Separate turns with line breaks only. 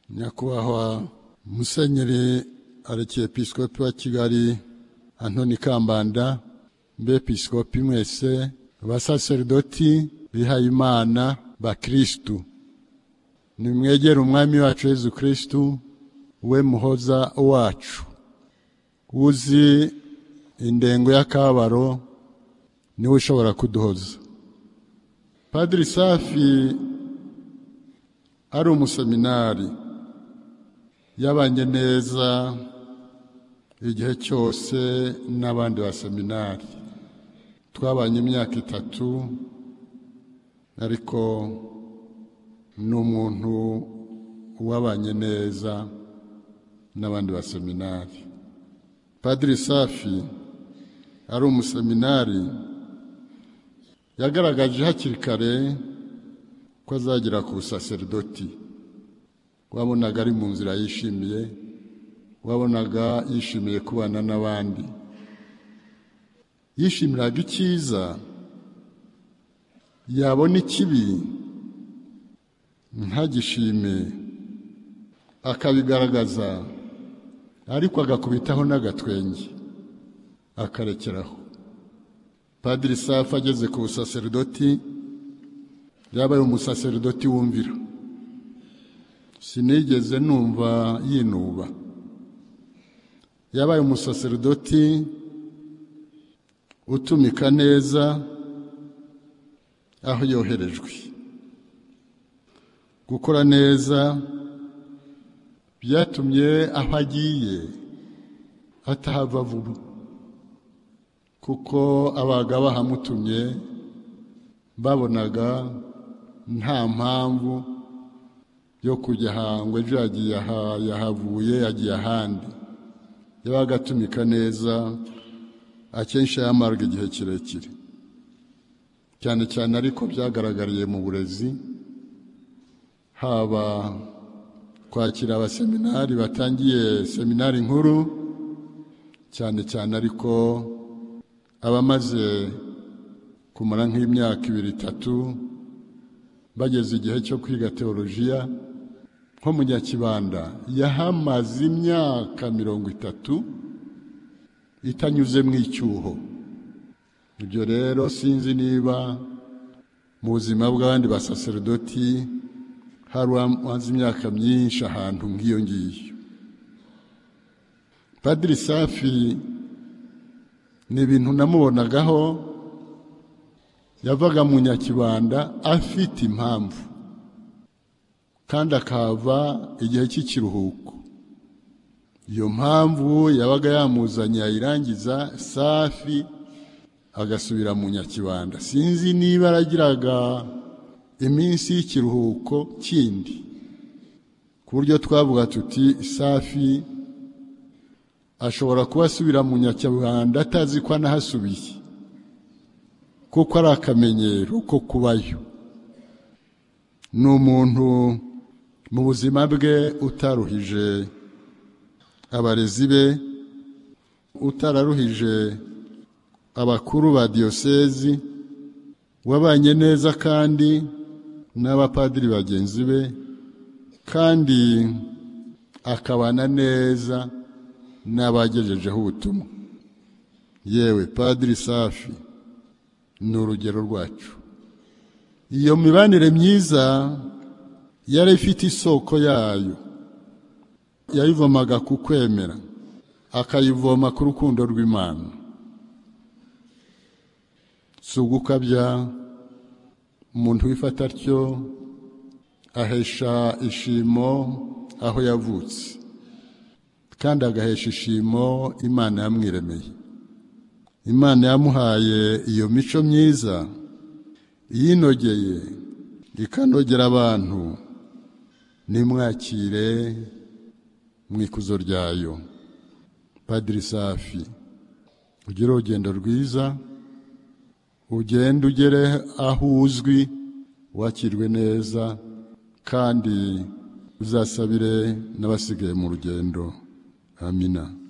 nyakubahwa musenyeri arekiyepisikopi wa kigali antoni kambanda mbepisikopi mwese abasaseridoti bihayimana bakirisitu nimwegere umwami wacu yezu kirisitu we muhoza wacu uzi indengo y'akabaro niwe ushobora kuduhoza padiri safi ari umuseminari yabanye neza igihe cyose n'abandi baseminari twabanye imyaka itatu ariko ni umuntu wabanye neza n'abandi baseminari padiri safi ari umuseminari yagaragaje hakiri kare ko azagera ku busaseridoti wabonaga ari mu nzira yishimiye wabonaga yishimiye kubana n'abandi yishimiraga icyiza yabona ikibi ntagishime akabigaragaza ariko agakubitaho n'agatwenge akarekeraho padiri safi ageze ku busaseridoti yabaye umusaseridoti wumvira sinigeze numva yinuba yabaye umusaseridoti utumika neza aho yoherejwe gukora neza byatumye aho agiye atahava vuba kuko abaga bahamutumye babonaga nta mpamvu yo kujya ahangwa ejo yagiye aha yahavuye yagiye ahandi yabaga atumika neza akenshi yamarwa igihe kirekire cyane cyane ariko byagaragariye mu burezi haba kwakira abaseminari batangiye seminari nkuru cyane cyane ariko abamaze kumara nk'imyaka ibiri itatu bageze igihe cyo kwiga teolojiya nko mu nyakibanda yahamaze imyaka mirongo itatu itanyuze mu icyuho ibyo rero sinzi niba mu buzima bw'abandi basaseridoti hari umaze imyaka myinshi ahantu nk'iyo ngiyo padiri safi ni ibintu namubonagaho yavaga mu nyakibanda afite impamvu kandi akahava igihe cy'ikiruhuko iyo mpamvu yabaga yamuzanye yayirangiza safi agasubira mu nyakibanda sinzi niba aragiraga iminsi y'ikiruhuko kindi ku buryo twavuga tuti safi ashobora kuba asubira mu nyakibanda atazi ko anahasubiye kuko ari akamenyero ko kubayo ni umuntu mu buzima bwe utaruhije abarezi be utararuhije abakuru ba diyosezi wabanye neza kandi n'abapadiri bagenzi be kandi akabana neza n'abagejejeho ubutumwa yewe padiri safi ni urugero rwacu iyo mibanire myiza yari ifite isoko yayo yayivomaga ku kwemera akayivoma ku rukundo rw'imana si ugukabya umuntu wifata atyo ahesha ishimo aho yavutse kandi agahesha ishimo imana yamwiremeye imana yamuhaye iyo mico myiza iyinogeye ikanogera abantu nimwakire mu ikuzo ryayo padiri safi ugire urugendo rwiza ugende ugere aho uzwi wakirwe neza kandi uzasabire n'abasigaye mu rugendo amina